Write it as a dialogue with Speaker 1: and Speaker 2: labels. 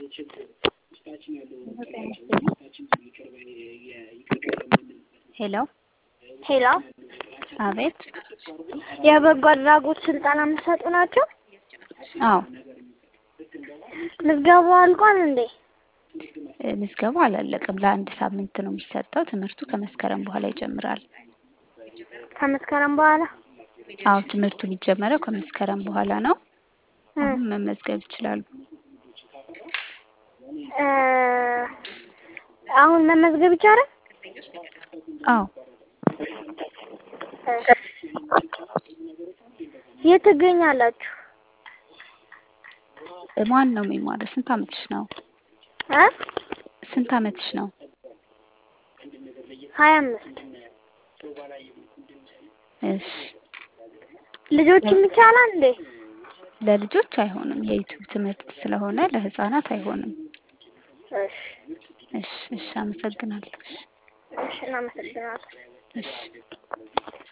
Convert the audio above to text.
Speaker 1: ሄሎ
Speaker 2: ሄሎ
Speaker 1: አቤት።
Speaker 2: የበጎ አድራጎት ስልጠና የምትሰጡ ናቸው?
Speaker 1: አዎ
Speaker 2: ምዝገባው አልቋል እንዴ?
Speaker 1: እ ምዝገባው አላለቀም። ለአንድ ሳምንት ነው የሚሰጠው። ትምህርቱ ከመስከረም በኋላ ይጀምራል።
Speaker 2: ከመስከረም በኋላ
Speaker 1: አዎ ትምህርቱ የሚጀመረው ከመስከረም በኋላ ነው።
Speaker 2: እ
Speaker 1: አሁን መመዝገብ ይችላሉ።
Speaker 2: እ አሁን መመዝገብ ይቻላል?
Speaker 1: አዎ
Speaker 2: እ የት ትገኛላችሁ?
Speaker 1: እ ማን ነው የሚማረው? ስንት አመትሽ ነው?
Speaker 2: እ
Speaker 1: ስንት አመትሽ ነው?
Speaker 2: ሀያ አምስት
Speaker 1: እሺ
Speaker 2: ልጆችም ይቻላል እንዴ?
Speaker 1: ለልጆች አይሆንም። የዩቲዩብ ትምህርት ስለሆነ ለህፃናት አይሆንም።
Speaker 2: እሺ
Speaker 1: እሺ እሺ፣ አመሰግናለሁ። እሺ
Speaker 2: እሺ እናመሰግናለን።
Speaker 1: እሺ